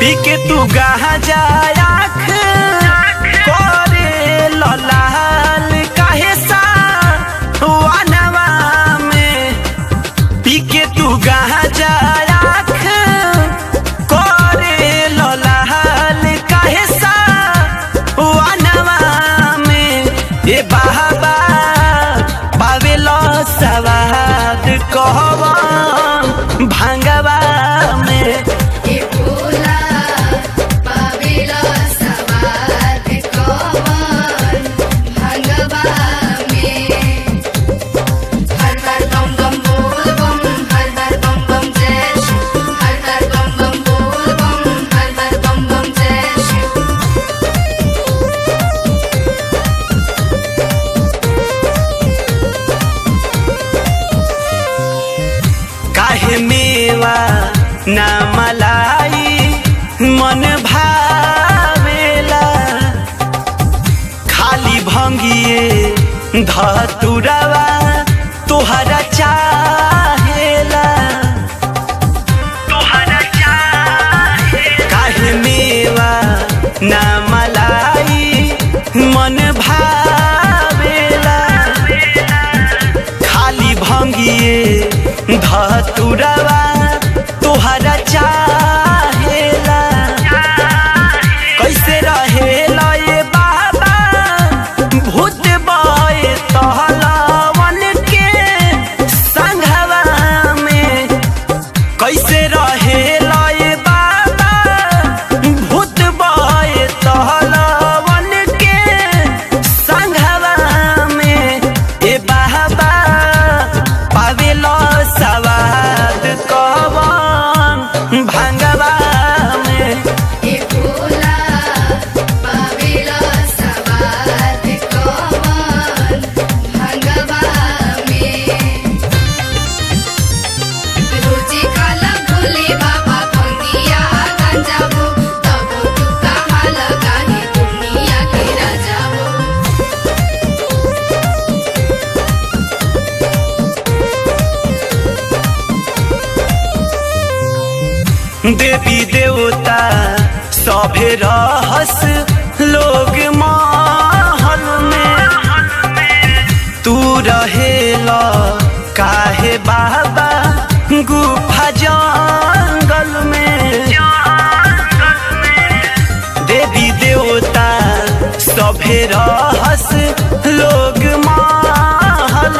पी के तू गहा जाया करे ललाल काहे सा वानवा में पी के तू गहा जाया करे ललाल काहे सा वानवा में ए बाबा पावेलो सवाद कहवन भांगवा में हे भोला पावेला सवाद कवन भंगवा में हर हर बम बम बोल बम हर हर बम बम जय शिव हर हर बम बम बोल बम हर हर बम बम जय शिव काहे मेवा ना मलाई मन भावेला खाली भंगिए धतुरवा तोहरा चाहेला तोहरा चाहे काहे मेवा ना मलाई मन भावेला खाली भंगिए धतुरवा तोहरा चाहेला कैसे रहेला ये बाबा भूत बय तहलवन के संघवा में कैसे रहेला ये बाबा भूत बय तहलवन के संघवा में ए बाबा पावेलो सवाद कवन भांगवा में हे भोला पावेला सवाद कवन भंगवा में रोजी काला भोले बाबा भंगिया गंजाबो तबो तू कहाँ लगा है दुनिया के राजाबो देवी देवता सभे रहस लोग महल में तू रहेला काहे बाबा गुफा जंगल में देवी देवता सभे रहस लोग महल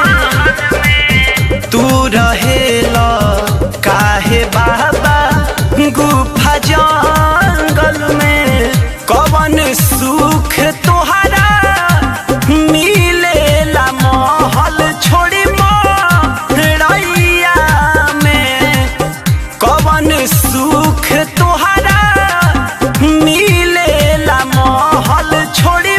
में तू रहेला काहे बाबा गुफा जंगल में कवन सुख तोहरा मिलेला महल छोड़ी मरैया में कवन सुख तोहरा मिलेला महल छोड़ी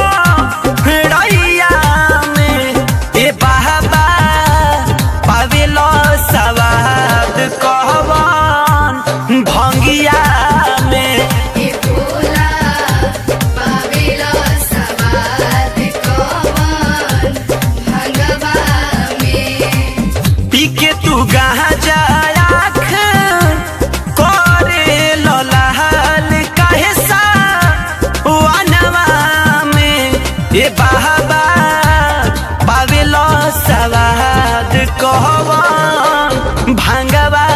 मरैया में ए बाबा पावेलो सवाद कहवन भंगिया में हे भोला पावेला सवाद कवन भंगवा में पी के तू गहा जाया करे ललाल काहे सा वानवा में ए बाबा पावेलो सवाद कहवन भांगवा